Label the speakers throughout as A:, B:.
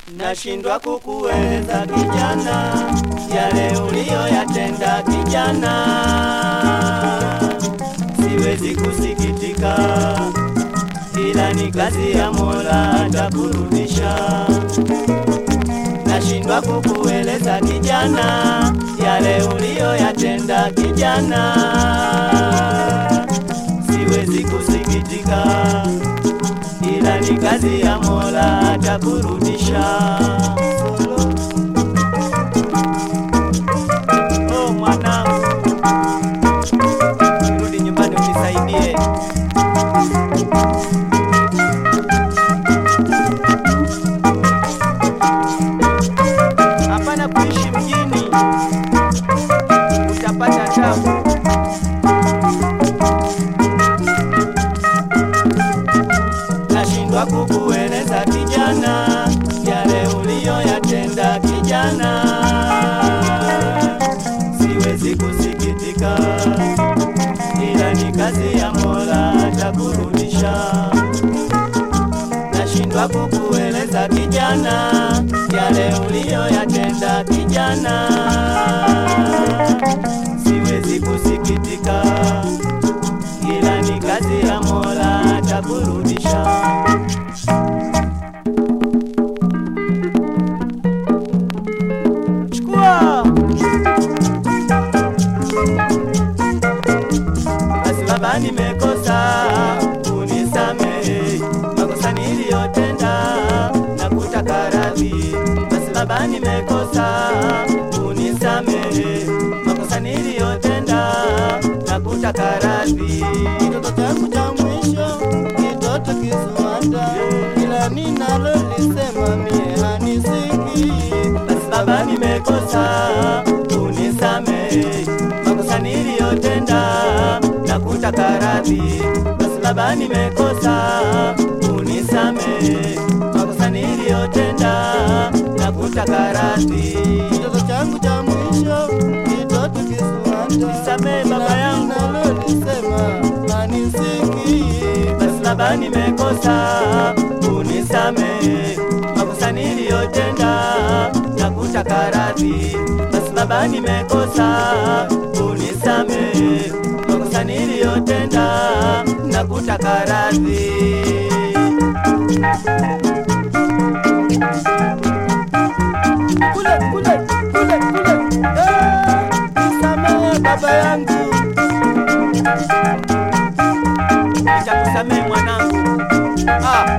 A: Nashindwa kukueleza kijana, yale uliyoyatenda kijana, siwezi kusikitika, ila ni kazi ya Mola atakurudisha. Nashindwa kukueleza kijana, yale uliyoyatenda kijana, siwezi kusikitika, ila ni kazi ya Mola atakurudisha. Oh, mwanangu, rudi nyumbani unisaidie. Hapana kuishi mjini, utapata tabu. Nashindwa kukueleza kijana, yale uliyoyatenda kijana, siwezi kusikitika, ila ni kazi ya Mola atakurudisha. Nashindwa kukueleza kijana, yale uliyoyatenda kijana, siwezi kusikitika, ila ni kazi ya Mola atakurudisha. Chukua basi, baba, nimekosa, unisamehe makosa niliyotenda na kutaka radhi. Basi baba, nimekosa, unisamehe makosa niliyotenda na kutaka radhi.
B: Kitoto changu cha mwisho, kitoto kisuanda, kila ninalolisema mie hanisiki.
A: Basi baba, nimekosa, unisamehe makosa niliyotenda na kutaka radhi. Basi baba, nimekosa, unisamehe makosa niliyotenda na kutaka radhi.
B: Kitoto changu cha mwisho, kitoto kisuanda,
A: Nisamehe baba
B: kila
A: yangu.
B: ninalolisema hanisiki.
A: Basi baba, nimekosa, unisamehe makosa niliyotenda na kutaka radhi. Basi baba, nimekosa, unisamehe makosa niliyotenda na kutaka radhi.
B: Kule, kule, kule, kule. Eh, nisamehe baba yangu.
A: Nitakusamehe mwanangu. Ah.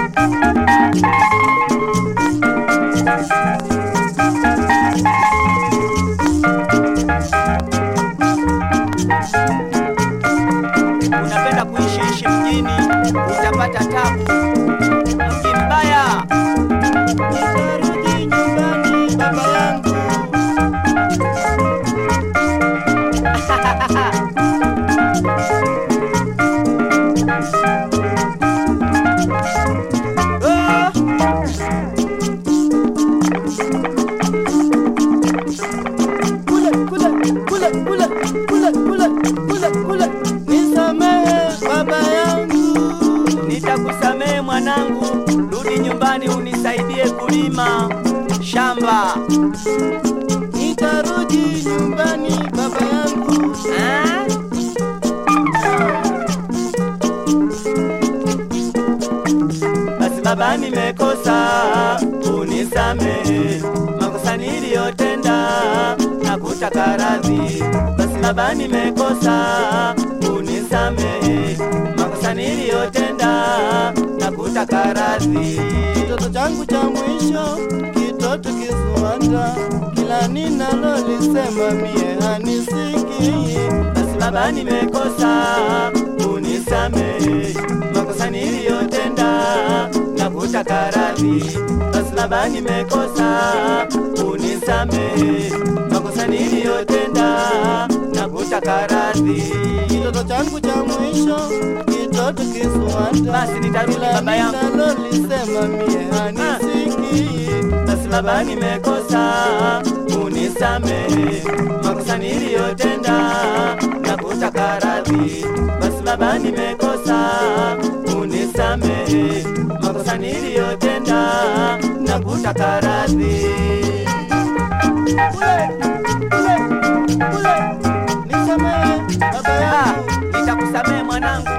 A: Unapenda kuishi ishi mjini, utapata tabu. Mji mbaya.
B: Nitarudi nyumbani baba yangu.
A: Oh.
B: Kule, kule, kule, kule, kule, kule, kule, kule. Nisamehe baba yangu.
A: Nitakusamehe mwanangu, rudi nyumbani unisaidie kulima shamba.
B: Nitarudi nyumbani baba yangu.
A: Ah? Basi baba, nimekosa, unisamehe makosa niliyotenda na kutaka radhi. Basi baba, nimekosa, unisamehe makosa niliyotenda na kutaka radhi.
B: Kitoto changu cha mwisho, kitoto kisuanda, kila ninalolisema mie hanisiki.
A: Basi baba, nimekosa, unisamehe makosa niliyotenda na kutaka radhi. Basi baba, nimekosa, unisamehe makosa niliyotenda na kutaka radhi.
B: Kitoto changu cha mwisho, kitoto kisuanda,
A: Basi nitarudi
B: kila
A: baba yangu.
B: ninalolisema mie hanisiki.
A: Basi baba, nimekosa, unisamehe makosa niliyotenda na kutaka radhi. Basi baba, nimekosa, unisamehe makosa niliyotenda na kutaka kutaka radhi.
B: Ule, ule, ule. Nisamehe baba
A: Ah,
B: yangu.
A: nitakusamehe mwanangu,